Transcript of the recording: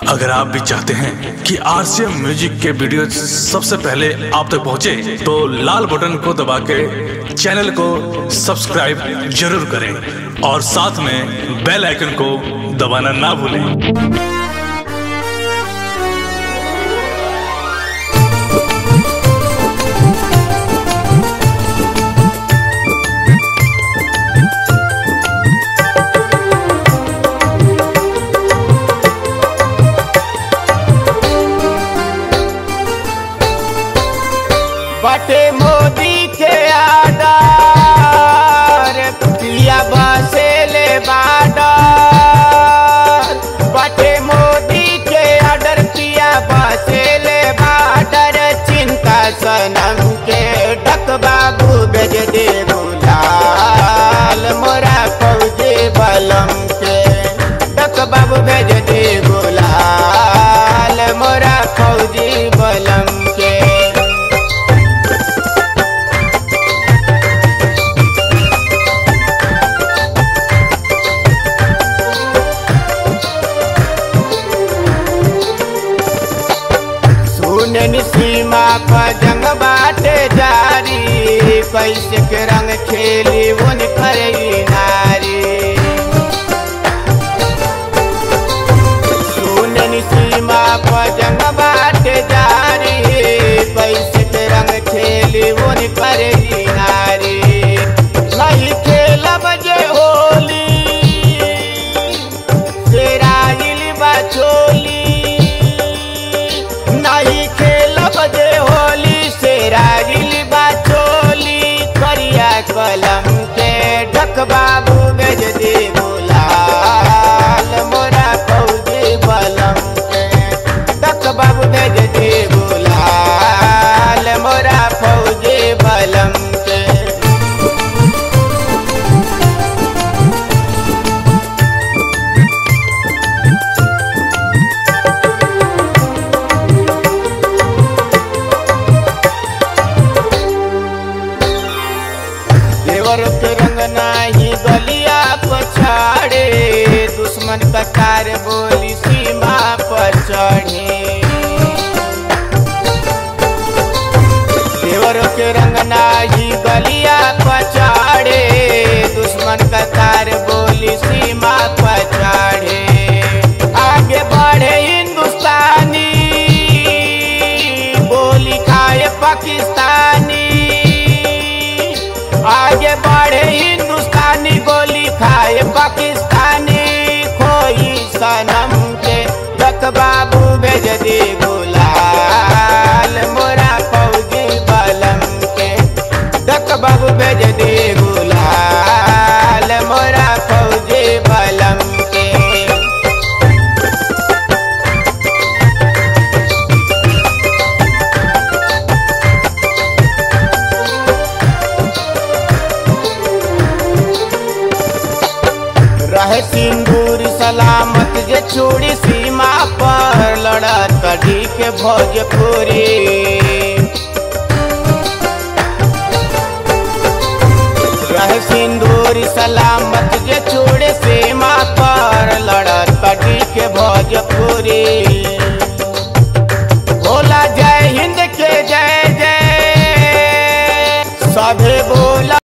अगर आप भी चाहते हैं कि आरसीएम म्यूजिक के वीडियो सबसे पहले आप तक पहुंचे, तो लाल बटन को दबा के चैनल को सब्सक्राइब जरूर करें और साथ में बेल आइकन को दबाना ना भूलें बटे मोदी के आडर पिया बसे ले बाडर बटे मोदी के आडर पिया बसे ले बाडर चिंता सनम के डक बाबू भेज दे गुलाल मोरा फौजी बलम के डक बाबू भेज दे गुलाल मोरा फौजी बलम के सुनन सीमा पर जंग बाटे जारी कैसे के रंग खेली उन करई नारी सुनन सीमा पर जंग बाटे जारी कैसे के रंग खेली उन करई नारी नहीं खेलब जे होली तेराइल बचोली नहीं खेलब जे होली से रागिल बाचोली करिया कलम के ढक बाबू गज दे गुलाल मोरा फौजी बलम के ढक बाबू गज दे गुलाल मोरा फौजी बलम के देवर के रंग नाही गलिया पछाड़े दुश्मन कतार बोली सीमा पर चढ़े देवर के रंग नाही गलिया पछाड़े दुश्मन कतार बोली सीमा पर चढ़े आगे बढ़े हिंदुस्तानी बोली खाए पाकिस्तानी आगे बढ़े हिंदुस्तानी गोली खाए पाकिस्तानी खोई सनम के डक बाबू भेज दे गुलाल मोरा फौजी बलम के डक बाबू भेज दे गुलाल मोरा फौजी बलम के रहे सिंदूर सलामत जे छोड़ी सीमा पर लड़त कढ़ी के भोजपुरी रहे सिंदूर सलामत जे छोड़े सीमा पर लड़त कढ़ी के भोजपुरी